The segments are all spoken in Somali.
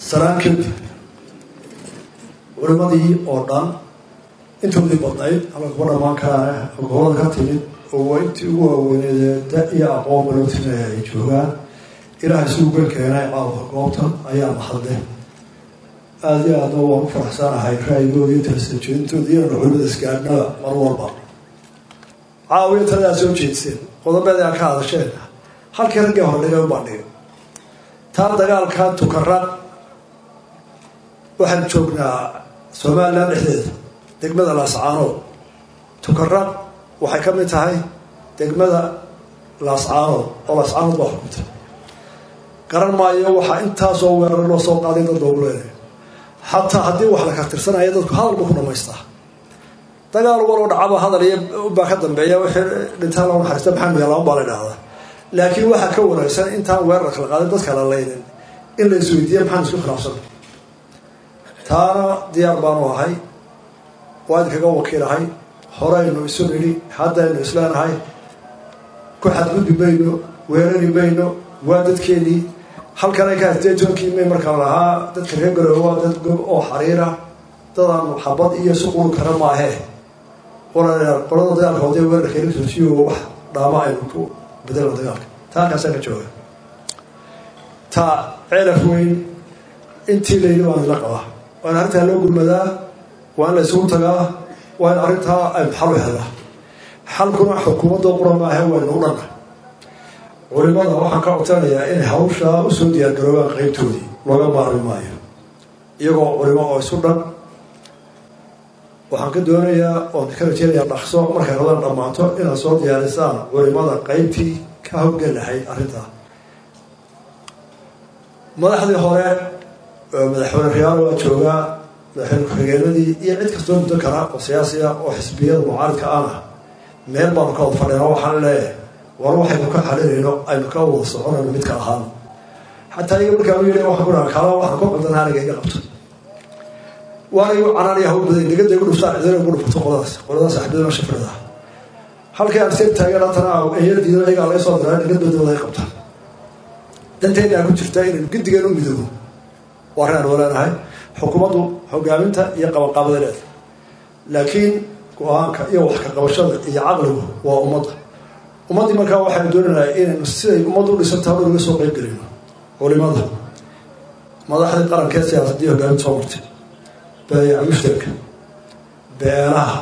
saraan kadib culimadii oo dhan intoodii badnayd ama kuwa dhamaan karaane gobolada ka timid oo waa intii ugu waaweyneedee da iyo aqoon balootinaya ay joogaan ilaahay si uga keenay caawa goobta ayaa mahadle aada iyo aadna waan u faraxsanahay ra-yigooda iyo talasajeedintooda iyo culimada isgaadhnada mar walba caawiyo taladaa soo jeedseen qodobeed aa ka hadasheen halkii raggii hordhigay u bandhigay taa dagaalka tukarad waxaan joognaa somalilan dhexdeeda degmada laascaanood tukarad waxay ka mid tahay degmada laascaanood oo laascaanood baa xukuntay garan maayo waxaa intaasoo weerar loo soo qaaday dad loogu leenayo xataa haddii wax la kartirsanaya dadku hadalba ku dhamaystaa dagaal waloo dhacaba hadal iyo baa ka dambeeya wixii dhintaan loo naxariista maxamed yaalaan baa la idhaahdaa laakiin waxaa ka wanaagsan intaan weerar kala qaadin dadka la leynin in la isweydiiya maxaan isku khilaafsan taana diyaar baanu ahay waa idinkaga wakiilahay horeynu isu nidhi haddaynu isleenahay ku xadgudbi mayno weerari mayno waa dadkeenii halkan ay ka haystee joonkii may markaa lahaa dadka reer garoowe waa dad gob oo xariira dadaan xabad iyo suqulu kara maahee walaalayaal qolada dagaalka wadee weerarka electrosiyo wax dhaama aynu ku bedelno dagaalka taa halkaasaan ka jooga taa ceelaf weyn intii layidhi baan ila qabaa waa in arrintaa loo gurmadaa waa in la isugu tagaa waa in arrintaa aynu xal u helaa xalkuna xukuumadda qura maahe waynu u dhanna culimada waxaan ka codsanayaa inay hawshaa usoo diyaargaroobaan qeybtoodii looga maarmi maayo iyagoo culimo oo isu dhan waxaan ka doonayaa oon ka rajeynayaa dhaqso markay radan dhammaato inaad soo diyaarisaan culimada qeybtii ka howlgel lahayd arrintaa madaxdii hore madaxweyne riyaalo waa joogaa madaxweyne ku-xigeenadii iyo cid kastoo muddo kala oo siyaasiya oo xisbiyada mucaaridka ana meel baanu ka wada fadhina waxaan leeyahay war waxaynu ka xalinayno aynu ka wada soconayno midka ahaan xataa iga markaa u yidhi waxaan ku dhaha kaala waxaan ku qaldanaa aniga iga qabto waana igu canaanaya hawl badan degada igu dhuftaan cidina igu dhufto qoladaas qoladaas axbidana shafrida halkii aan seeb taagan haddana eeyadiido iyagaa laga soo diraa digadooda wada ay qabtaan danteena ku jirta inaynu gidigeen u midoobo waa arrin aan waleenahay xukuumaddu hogaaminta iyo qabanqaabada leeda laakiin go-aanka iyo wax ka qabashada iyo caqligu waa ummadda ummaddii markaa waxaynu doonaynaa inaynu siday ummaddu u dhisanta hor uga soo qeyb gelino culimada madaxdii qarankee siyaasadii hogaaminta soo martay baayac mushtarka beelaha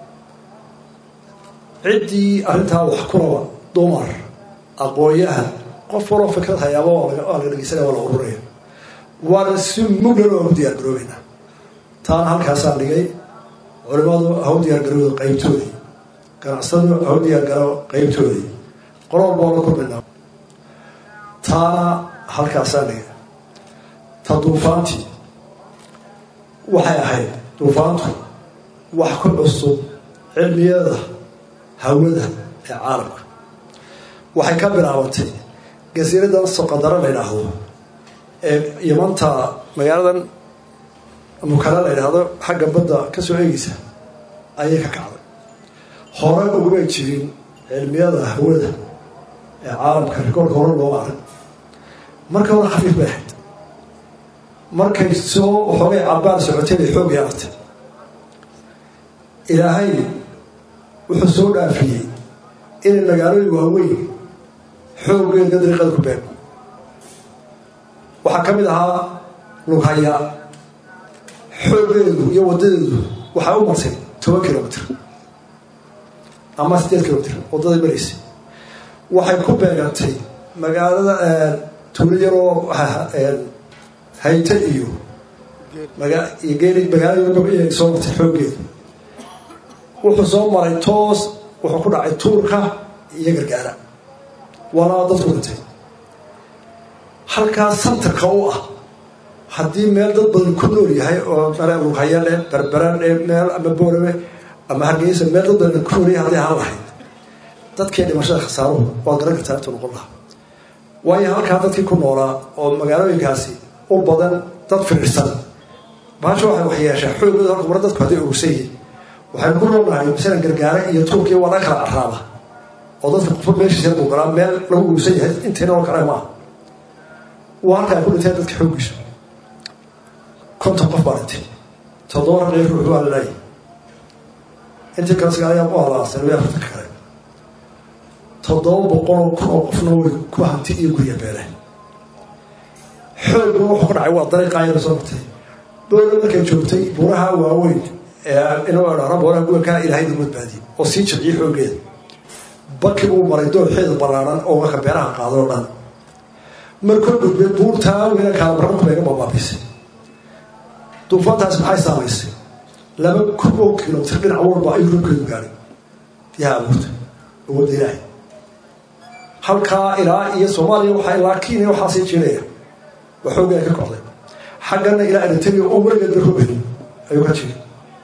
ciddii arrintaa wax kulaba dumar aqoon-yahan qof waloo fikrad hayaaba waa laga dhegeysanaya waa la ururaya waana si muglan oo ku diyaar garoobeynaa taana halkaasaan dhigay culimadu haw diyaar garooda qeybtoodii ganacsadu haw diyaar garo qeybtoodii qolol boo la kulminaa taana halkaasaan dhigay ta duufaantii waxay ahayd duufaantu wax ku cusub cilmiyada hawada ee caalamka waxay ka bilaabatay gasiiradan soqadaro la yidhaahdo ee yamanta magaaladan mukala la yidhaahdo xagga badda ka soo eegeysa ayay ka kacday hore ugumay jirin cilmiyada hawada ee caalamka rikoorka hore looma arag marka hore khafiif bay ahayd markay soo waxoogay cabbaan socotay bay xoog yeelatay ilaahay wuxuu soo dhaafiyey inay magaalooyin waaweyn xooggeeda dariiqada ku beego waxaa ka mid ahaa lughaya xooggeedu iyo wadadeedu waxay u martay toban kilomitr ama siddeed kilomitr waddaday maraysay waxay ku beegantay magaalada tuulo yaroo hayte iyo magaalada soo martay xooggeedu wuxuu soo maray toos wuxuu ku dhacay tuurka iyo gargaara waana dadku dhintay halkaas santarka u ah haddii meel dad badan ku nool yahay oo lughayale berberane meel ama boorame ama hargeysa meel dad badan ku nool yahay haddii haan lahayd dadkii dhimashada khasaaruhu waa garan kartaa intuu noqon lahaa waayo halkaa dadkii ku noolaa oo magaalooyinkaasi u badan dad firirsan baasha waxay wax yeeshaa xoogooda halka mara dadku hadday ogsan yihin waxaynu ku noolnahay masalan gargaare iyo tuurkiya waa laga kala caraaba oo dadka qofo meeshiisa buu galaa meel lagu uusan yahay intayna oo kale maaha waa halka ay ku dhinteen dadka xooggiisu qof baa dhintay toddoba raqii ruux waa la laayay intii kale sagaalayaa u halaaseen way afartanka kale toddoba boqoloo kun oo qofna way ku hanti iyo gurya beeleen xoogna wuxuu ku dhacay waa dariiqaa yar soo martay boola markay joogtay buuraha waaweyn inuu dhara buuraha gubankaa ilaahay nagu badbaadiyey oo sii jabciyey xooggeeda baki uu maray dooxeeda ballaaran oo marka beeraha qaadoo dhan markuu gudbay buurtaa weyna kaalabarranku bayga babaabisay duufaantaas maxay saamaysay laba kun oo kilomitr dhinac walba ayuu rubkeedu gaadhay biyaha abuurta awoodda ilaahay halkaa ilaa iyo soomaaliya waxaa ilaa kenya waxaa sii jiraya waa xooggaa ka kocday xaggana ilaa eritrea oo weligeed ba rubin ayuu ka jiri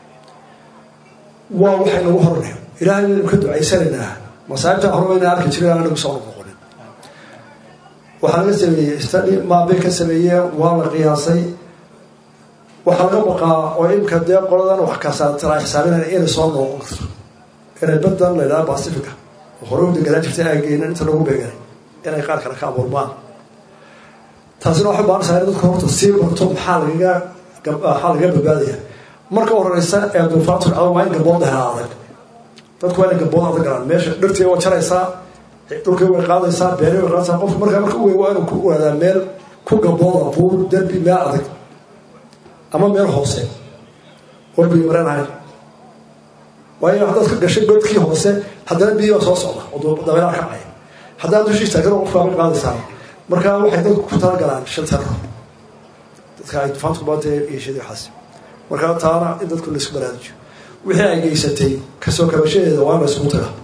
waa waxay nagu hornay ilaahay waynu ka ducaysanaynaa masaa'ibta hormayna arki jiray aan nagu soo noqonin waxaa laga sameeyey stadi maabay ka sameeyeen waa la qiyaasay waxaa laga baqaa oo imka dee qoladan wax kasaatala xisaabinaya inay soo noqon karto inay badan la yidhaha pacifica oo hore u deganaa jirtay aageynan inta lagu beeganay inay qaar kale ka abuurmaan taasina waxay baanaysaa in dadka horta sii barto maxaa lagaga maxaa lagaga badbaadaya marka horeysa ee duufaantu dhacdo waa in gabood helaa adag dadku waa inay gabood adag galaan meesha dhirtii waa jaraysaa dhulkii way qaadaysaa beeri way qaadaysaa qofku markaa marka u wey waa inuu ku waadaa meel ku gabooda buur derbi meel adag ama meel hoose oo biyo mareen ahayn waayo haddaad ka gashay godkii hoose haddana biyo baa soo socda oo dabeelaha kacaya haddaad dushii taagano qofkaa bay qaadaysaa markaa waxay dadku ku talagalaan shaltaro dadka ay dufaantu baantee yeeshada waxaas markaa taana in dadku laisku baraarujiyo wixii ay geysatay kasoo kabashadeeda waa la isugu taga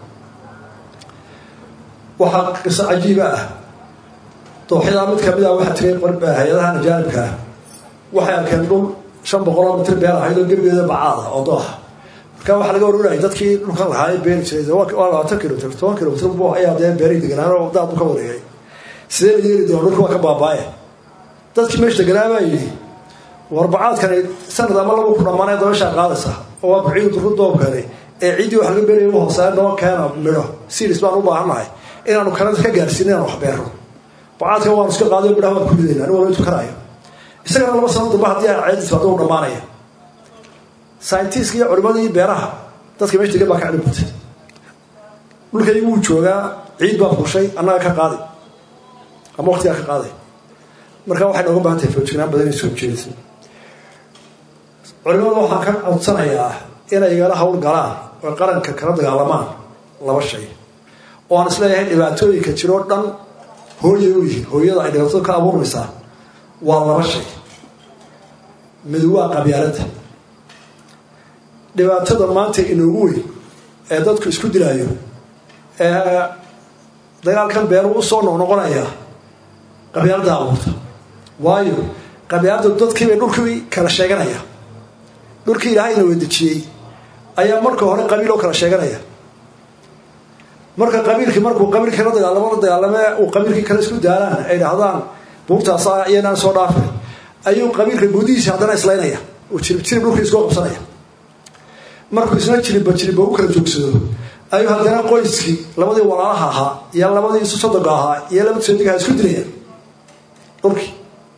waxaa qiso cajiiba ah dooxyadaa mid kamid ah waxaa tiray hay-adahan ajaanibka ah waxay arkeen dhul shan boqoloo mitir beer ahayd oo gebigeeda bacaada oo dooxa markaa waxaa laga warwarayay dadkii dhulkan lahaa beeri jiray waa labaatan kilomitr toban kilomitr bu ayaa dee beeri deganaan oo daad u ka wareegay sidee la yeeli doona dhulka waa ka baabaaye dadkii meesha deganaabaa yidhi warbacaadkani sanad ama laba ku dhammaanay dabashaa qaadaysa oo waa buciidu duru doobkani ee ciiddii wax laga beeraya u hooseeya noo keena midho siris baan u baahannahay inaanu kanada ka gaarsiin inaan wax beero bacaadkan waanu iska qaadayo midhaha waan ku ridayna anigu wala tukanaayo isagana laba sano damba haddii aan ceedis baad u dhammaanaya scientiska iyo culimadii beeraha dadka meesha degan baa ka cilmi batay dhulkay wuu joogaa ciid baa fushay annaga ka qaaday ama waqtigaa ka qaaday marka waxay nooga baahan tahay foojignaan badan inay soo jeedisay culimada waxaan ka codsanayaa inay igala hawl galaan oo qaranka kala dagaalamaan laba shay oo aan isleeyahay dhibaatooyinka jiroo dhan hooyay u yihiin hooyada ay dhibaatada ka abuurmaysaa waa laba shay mid waa qabyaaladda dhibaatada maanta inoogu weyn ee dadku isku dilaayo ee dagaalkan beeru u soo noqnoqonaya qabyaaladda abuurta waayo qabyaaladda dadkiibay dhulkii kala sheeganaya dhulkii ilaahayna weydejiyey ayaa marka hore qabiil oo kala sheeganaya marka qabiilkii markuu qabiilkii la dagaalamo la dagaalame uu qabiilkii kale isku daalaan ay dhahdaan buurtaasa iyanaan soo dhaafay ayuu qabiilka gudihiisa haddana islaynaya uu jirib jirib dhulkii iskoo qabsanaya markuu isna jiribba jiribba u kala joogsado ayuu haddana qoyskii labadii walaalaha ahaa iyo labadii isu sodoga ahaa iyo labadii sodigaha isku dilayaan dhulkii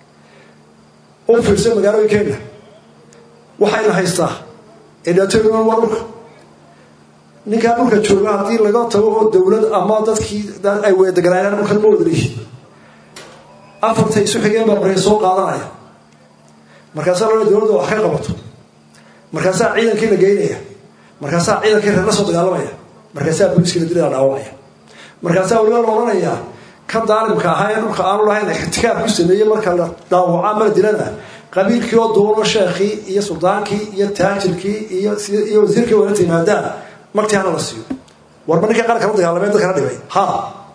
u fiirsa magaalooyinkeena waxayna haystaa ee dhibaatooyin waa dhulka ninkaa dhulka jooga haddii laga tago oo dowlad ama dadkii ay weedeganaayaan dhulkan ma wada lihi afartay isu xigeen baa markay soo qaadanaya markaasaa loola dowladda wax ka qabato markaasaa ciidankii la geynaya markaasaa ciidankii reer la soo dagaalamaya markaasaa booliskii la dilay la dhaawacaya markaasaa waliba la odhanayaa kan daalimka ahaa ee dhulka aanu lahayn ixtikaar ku sameeyey marka la dhaawaca mala dilana qabiilkii oo duulo sheekhii iyo suldaankii iyo taajirkii iyo iyo wasiirkii wala timaadaan martii hana la siiyo warba ninkii qaranka la dagaalamay dadkana dhibay ha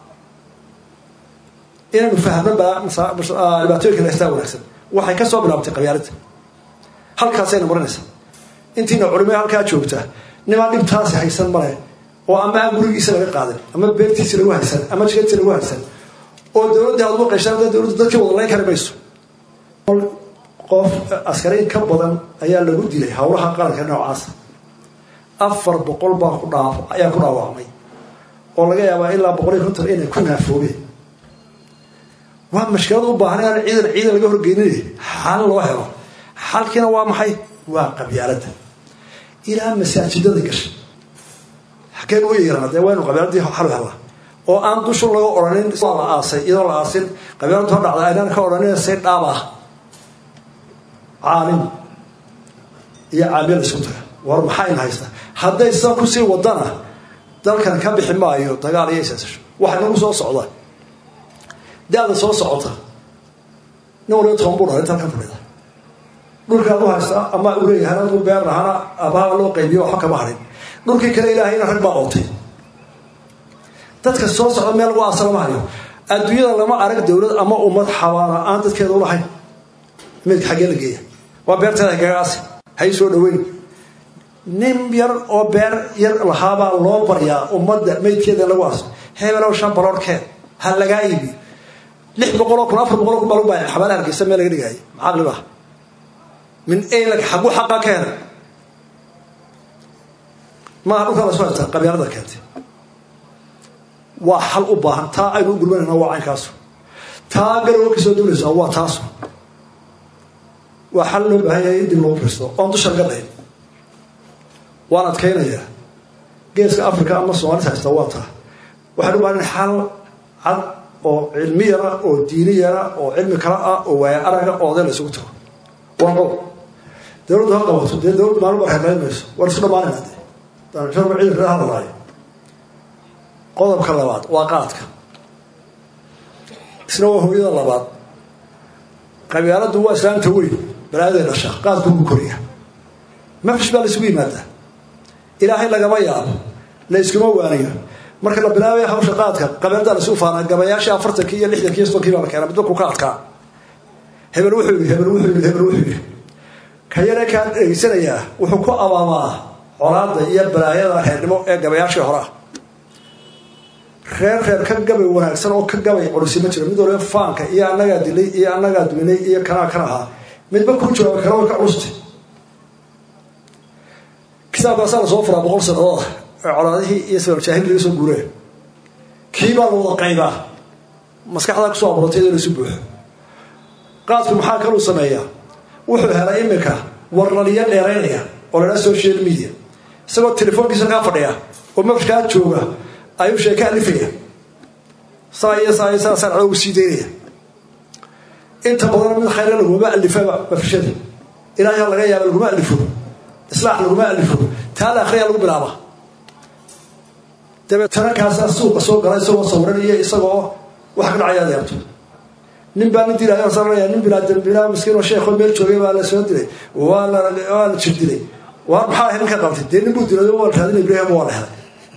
inaynu fahno dhibaatooyinka haystaa wanaagsan waxay ka soo bilaabtay qabyaaladda halkaasayna marinaysaa intiina culimada halkaa joogta nimaa dhibtaasi haysan male oo ama aan gurigiisa laga qaadan ama beertiisi lagu haysan ama jigadiisi lagu haysan oo dowladda aad uga qayshaan dowladda dadkii wada layn kari mayso qof askariin ka badan ayaa lagu dilay howlaha qaranka noocaasa afar boqol baa ku dhaa ayaa ku dhaawacmay oo laga yaabaa ilaa boqol iyo konton inay ku naafoobeen waa mashkilad u baahan inaan ciidan ciidan laga horgeynin xal loo helo xalkiina waa maxay waa qabyaaladda ilaa masaajidada gashay xageen u yeerana dee waynu qabyaaladii xal hela oo aan dushu laga odhanin la aasay iyadoo la aasin qabyaaladu hor dhacda aynaan ka odhanin say dhaab ah caalim iyo caamil isku taga war maxayna haysta hadday sidan kusii wadana dalkan ka bixi maayo dagaal iyo isaasasho waxa nagu soo socda da-da soo socota nin waliba toban buu dhalay intaan ka fadhida dhulkaad u haysta ama u leeyahay adu beer lahana abaha loo qaybiyo waxba kama harin dhulkii kale ilaahayna rag baa ootay dadka soo socda meel lagu aasa lama hayo adduunyada lama arag dowlad ama ummad xabaana aan dadkeeda u lahayn meydka xaggee la geeya waa beerteeda gagaasi hay soo dhaweyn nin yar oo beer yar lahaabaa loo baryaa ummadda meydkeeda lagu aaso hebelow shan baloorhkeed ha lagaa iibi lix boqoloo kun afar boqoloo kun baa lagu baaya xabaala hargeysa meel laga dhigaayo macaqli baa min eylak xagu xaqaa ka helay maaha dhulkaa la soo haystaa qabyaalada keentay waa xal u baahan taa aynu u gurmanayna waa caynkaasu taa garowa kasoo duulaysaa waa taasu waa xal loo baahan yahay in dib loo firisto oon dusha laga dhayn waan adkaynayaa geeska africa ama soomaalida haysta waa taa waxaan u baahan xal cad oo cilmiyana oo diiniyana oo cilmi kala ah oo waaya araga oo oday la isugu tago waa qodob dowladdu ha qabato dee dowladdu maalin barka qayn mayso war isu dhamaanayna dee daanshaba ciidanka la hadlaayo qodobka labaad waa qaadka isna waa hooyada labaad qabyaaladdu waa islaamta weyn balaayaday dhasha qaadku ugu koriya mafrish baa la isugu yimaadaa ilaahay lagama yaabo la iskuma waaniyo marka la bilaabaya hawsha qaadka qabyaalada la isugu faana gabayaashii afartankii iyo lixdankii iyo soddonkii baa la keenaa midba ku ka adkaa hebel wuxuu yidhi hebel wuxuu yidhi hebel wuxuu yidhi ka yare kaa dhegeysanayaa wuxuu ku abaamaa colaada iyo balaayada reernimo ee gabayaashii hore ah reer reer ka gabay wanaagsan oo ka gabay culusi ma jiro mid waliba faanka iyo annagaa dilay iyo annagaa duminay iyo kanaa kan ahaa midba ku jawaaba kala way ka culusti kitaabkaasaa lasoo furaa boqol sannadood ee colaadihii iyo sababjaahil laga soo guuree kii baa la wada qaybaa maskaxdaa kusoo abuurantay iyadoo laisu buuxo qaadku maxaa kaluu sameeyaa wuxuu helay iminka warlaliyo dheeraynaya oo ladhaa social media isagoo telefoonkiisa kaa fadhiya oo mafrkaa jooga ayuu sheeke alifaya saa iyo saa iyo saa sarcada uu sii daynaya inta badan mid khayra laguma alifaba mafrishada ilaahay laga yaaba laguma alifo islaax laguma alifo taa la akhriya lagu bilaaba dabeetana kaasaa suuqa soo gala isagoo sawiranaya isagoo waxa ka dhacaya adeerto nin baa nin dilay saranaya nin bilaa bilaa miskiin oo sheekho meel joogay baa la soo dilay waa la waa la jir dilay waa maxaa ahayd ninka qabtay dee nin buu dilay waa raadin ibrahim waa la helay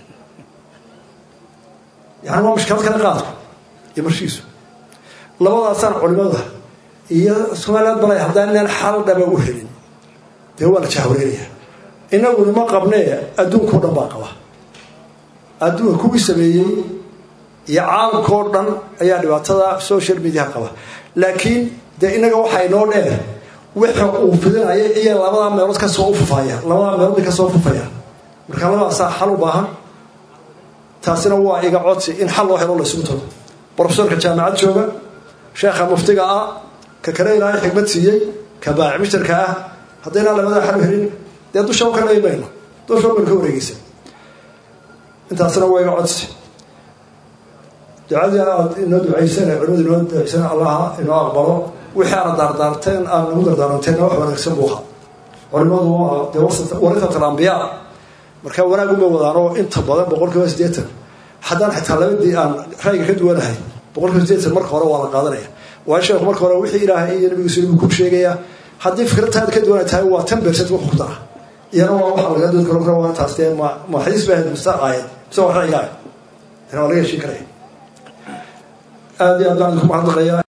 yani waa mashkalad kale qaadku iyo marshiisu labadaasaan culimada iyo somaliland balay haddaan inaan xal dhaba u helin dee waa la jahwareeraya inaguna ma qabnee adduunkao dhan baa qaba adduunka kuwii sameeyey iyo caalamkao dhan ayaa dhibaatada social media qaba laakiin dee inaga waxaa inoo dheer wixii uu fidinaya iyo labadaa meelood kasoo ufufaya labadaa meelood kasoo ufufaya marka labadaasaa xal u baahan taasina waa iga codsi in xal loo helo la isugu tago brofesorka jaamacad jooga sheekha muftiga ah ka kale ilaahay xigmad siiyey ka baaci mishtarka ah haddaynaan labadaa xal u helin dee dusha u ka leey mayno dusha baynu ka wareegeysa intaasina waa iga codsi ducadii aad inoo ducaysana culimadu inoo ducaysana allaha inoo aqbalo wixii aana daardaarteen aad nagu dardaaranteena wax wanaagsan buu ahaa culimadu waa dee waritat alambiyaa marka wanaaguma wadaanoo inta badan boqol kiiba sideetan haddaan xitaa labadii aan ra'yiga ka duwanahay boqol kiiba sideetan marka hore waa la qaadanaya waayo sheekhu marka hore wixii ilaahay iyo nabigiisu buu ku sheegayaa haddii fikradtaada ka duwana tahay waa tan bercent wuxuu ku dara iyana waa waxa laga doodi karo waa taas dee ma ma xadiis baa ahayd musta aayad mise waa ra'yiga aayad waa laga heshiin karaya aada iyo aad baan idinku mahadnaqayaa